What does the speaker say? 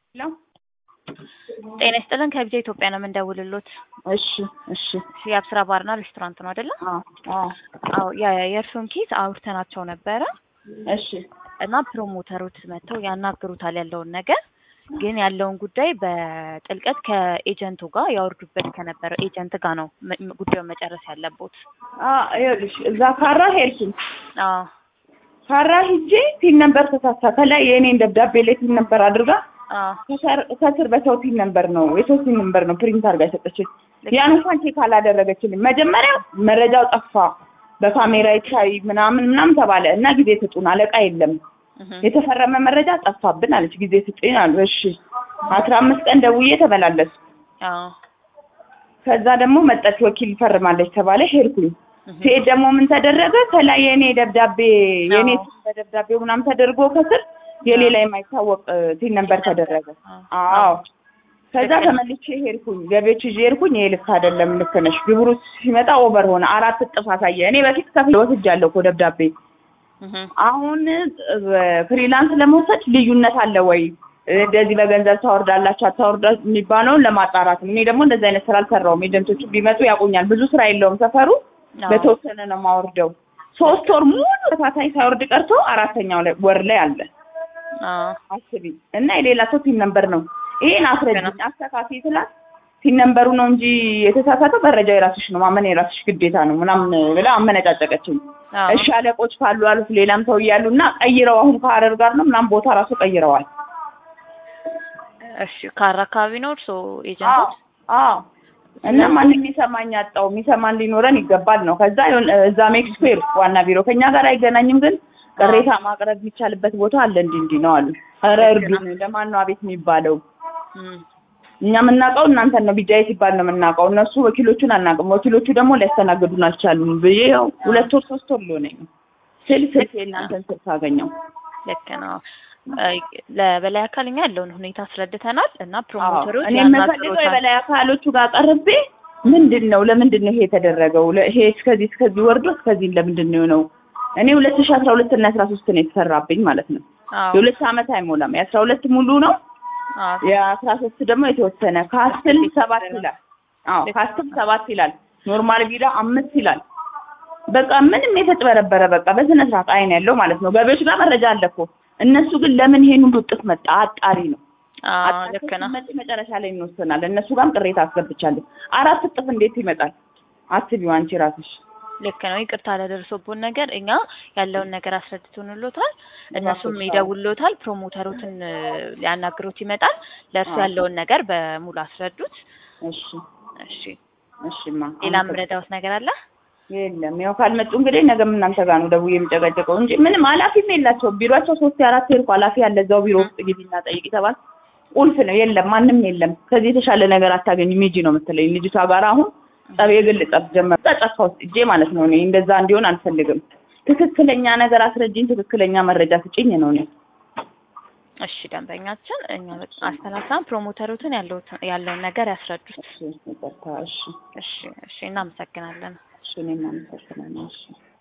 ሄሎ ጤና ይስጥልን ከቢጃ ኢትዮጵያ ነው የምንደውልሎት። እሺ እሺ የአብስራ ባርና ሬስቶራንት ነው አይደለ? አዎ አዎ አዎ የ- የእርሱን ኬዝ አውርተናቸው ነበረ እሺ እና ፕሮሞተሮች መጥተው ያናግሩታል ያለውን ነገር ግን ያለውን ጉዳይ በጥልቀት ከኤጀንቱ ጋር ያወርዱበት ከነበረው ኤጀንት ጋር ነው መ- ም- ጉዳዩን መጨረስ ያለቦት። አ ይኸውልሽ እዛ ካራ ሄድኩኝ አዎ ካራ ሂጄ ፒን ነበር ተሳሳ ከላይ የእኔን ደብዳቤ ላይ ፒን ነበር አድርጋ አዎ ከሰር- ከስር በሰው ፒን ነበር ነው የሰው ፒን ነበር ነው ፕሪንት አድርጋ የሰጠችኝ። ያን እንኳን ቼክ አላደረገችልኝ። መጀመሪያ መረጃው ጠፋ በካሜራ ይታይ ምናምን ምናምን ተባለ እና ጊዜ ስጡን አለቃ የለም እህ የተፈረመ መረጃ ጠፋብን አለች። ጊዜ ስጡኝ አሉ። እሺ አስራ አምስት ቀን ደውዬ ተመላለሱ። አዎ ከዛ ደግሞ መጣች ወኪል ፈርማለች ተባለ። ሄድኩኝ እህ ሲሄድ ደግሞ ምን ተደረገ? ከላይ የኔ ደብዳቤ የኔ አዎ። ስም በደብዳቤው ምናምን ተደርጎ ከስር የሌላ የማይታወቅ ቲን ነበር ተደረገ። አዎ ከዛ ልክ ነው። ተመልሼ ሄድኩኝ ገቢዎች ይዤ ሄድኩኝ። ይሄ ልክ አይደለም፣ ልክ ነሽ። ግብሩ ሲመጣ ኦቨር ሆነ፣ አራት እጥፍ አሳየ። እኔ በፊት ከፍዬ ወስጃለሁ እኮ ደብዳቤ። እህ አሁን ፍሪላንስ ለመውሰድ ልዩነት አለ ወይ እንደዚህ በገንዘብ ታወርዳላችሁ አታወርዳ የሚባለውን ለማጣራት ነው። እኔ ደግሞ እንደዚህ አይነት ስራ አልሰራውም። ኤጀንቶቹ ቢመጡ ያውቁኛል። ብዙ ስራ የለውም ሰፈሩ አዎ በተወሰነ ነው የማወርደው። ሶስት ወር ሙሉ ተከታታይ ሳይወርድ ቀርቶ አራተኛው ላይ ወር ላይ አለ። አዎ አስቢ እና የሌላ ሰው ቲም ነምበር ነው። ይሄን አስረጅኝ ገና። አስተካክል ስላት ቲም ነምበሩ ነው እንጂ የተሳሳተው መረጃው የራስሽ ነው ማመን የራስሽ ግዴታ ነው ምናምን ብላ አመነጫጨቀችኝ። አዎ እሺ አለቆች ካሉ አሉት ሌላም ሰው እያሉ እና ቀይረው አሁን ከሀረር ጋር ነው ምናምን ቦታ ራሱ ቀይረዋል። እሺ ካራ አካባቢ ነው እርሶ ኤጀንቶች? አዎ እና ማንም የሚሰማኝ አጣው። የሚሰማን ሊኖረን ይገባል ነው። ከዛ የሆነ እዛ ሜክሲኮ ሄድኩ ዋና ቢሮ ከኛ ጋር አይገናኝም፣ ግን ቅሬታ ማቅረብ የሚቻልበት ቦታ አለ እንዲህ እንዲህ ነው አሉ። ኧረ እርዱን፣ ለማን ነው አቤት የሚባለው? እም እኛ የምናውቀው እናንተን ነው ቢጃይ ሲባል ነው የምናውቀው። እነሱ ወኪሎቹን አናውቅም። ወኪሎቹ ደግሞ ሊያስተናግዱን አልቻሉም ብዬ ያው ሁለት ወር ሶስት ወር ሊሆነኝ ነው ስል ስልክ የእናንተን ስልክ አገኘው። ልክ ነው። አይ፣ ለበላይ አካል እኛ ያለውን ሁኔታ አስረድተናል እና ፕሮሞተሮች እኔ የምፈልገው ያናግሮታል። የበላይ አካሎቹ ጋር ቀርቤ ምንድን ነው ለምንድን ነው ይሄ የተደረገው? ለ- ይሄ እስከዚህ እስከዚህ ወርዶ እስከዚህ ለምንድን ነው የሆነው? እኔ ሁለት ሺህ አስራ ሁለት እና አስራ ሶስት ነው የተሰራብኝ ማለት ነው። አዎ የሁለት ዓመት አይሞላም። የአስራ ሁለት ሙሉ ነው አዎ የአስራ ሶስት ደግሞ የተወሰነ ከአስር ሰባት ይላል። አዎ ከአስር ሰባት ይላል። ኖርማል ቪላ አምስት ይላል። በቃ ምንም የተጭበረበረ በቃ በስነ ስርዓት አይን ያለው ማለት ነው። ገቢዎች ጋር መረጃ አለ እኮ እነሱ ግን ለምን ይሄን ሁሉ እጥፍ መጣ? አጣሪ ነው። አዎ አጣርተው ልክ ነው። ሲመጣ መጨረሻ ላይ እንወስናለን። እነሱ ጋርም ቅሬታ አስገብቻለሁ። አራት እጥፍ እንዴት ይመጣል? አስቢው አንቺ ራስሽ። ልክ ነው። ይቅርታ ለደረሰቦን ነገር እኛ ያለውን ነገር አስረድቶንሎታል። እነሱም እባክህ፣ ይደውሎታል። ፕሮሞተሩትን እ፣ ሊያናግሩት ይመጣል። ለእርሱ አዎ። ያለውን ነገር በሙሉ አስረዱት። እሺ እሺ እሺማ። ሌላ ምረዳውት ነገር አለ? የለም ያው ካልመጡ እንግዲህ ነገም እናንተ ጋር ነው ደውዬ የሚጨቀጨቀው እንጂ ምንም ኃላፊም የላቸውም። ቢሮቸው ሶስት የአራት ሄድኩ ኃላፊ ያለ እዛው ቢሮ ውስጥ ግቢና ጠይቂ ተባል። ቁልፍ ነው የለም፣ ማንም የለም። ከዚህ የተሻለ ነገር አታገኝም ሂጂ ነው የምትለኝ ልጅቷ ጋር አሁን ጠብ የግል ጠብ ጀመር። ጫካ ውስጥ እጄ ማለት ነው። እኔ እንደዛ እንዲሆን አልፈልግም። ትክክለኛ ነገር አስረጅኝ፣ ትክክለኛ መረጃ ስጭኝ ነው እኔ እሺ ደንበኛችን እኛ አስተላልፈን ፕሮሞተሩትን ያለውትን ያለውን ነገር ያስረዱት። እሺ ይቅርታ። እሺ እሺ እሺ እናመሰግናለን። እሺ እኔም አመሰግናለሁ። እሺ